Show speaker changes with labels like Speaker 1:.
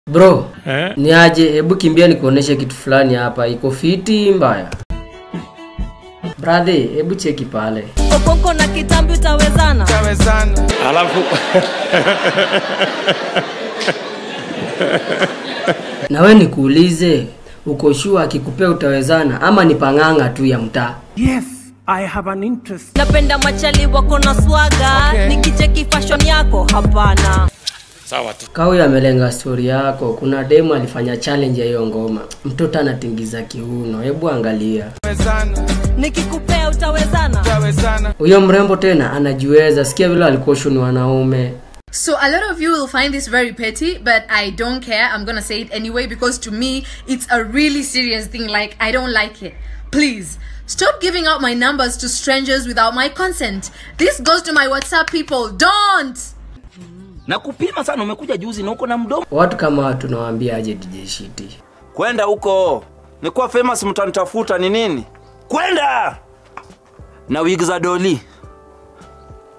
Speaker 1: bro
Speaker 2: Eh?
Speaker 1: ni aje hebu kimbia nikuoneshe kitu fulani hapa iko fiti mbaya bradhe hebu cheki pale
Speaker 3: Okonko na kitambi utawezana
Speaker 2: Alafu
Speaker 1: na we nikuulize uko shua akikupea utawezana ama ni pang'anga tu ya mtaa
Speaker 4: Yes, I have an interest.
Speaker 3: napenda machali wako na swaga
Speaker 4: Okay.
Speaker 3: nikicheki fashion yako hapana
Speaker 2: sawa tu.
Speaker 1: kawi amelenga stori yako kuna demu alifanya challenge ya hiyo ngoma mtoto anatingiza kiuno hebu angalia
Speaker 3: nikikupea utawezana
Speaker 1: huyo mrembo tena anajiweza sikia vile alikuoshu ni wanaume
Speaker 5: So a lot of you will find this very petty, but I don't care. I'm gonna say it anyway because to me it's a really serious thing. Like I don't like it. Please stop giving out my numbers to strangers without my consent. This goes to my WhatsApp people. Don't.
Speaker 6: na kupima sana umekuja juzi na uko na mdomo
Speaker 1: watu kama watu nawaambia aje tijeshiti
Speaker 6: kwenda huko nikuwa famous mtanitafuta ni nini kwenda na wig za doli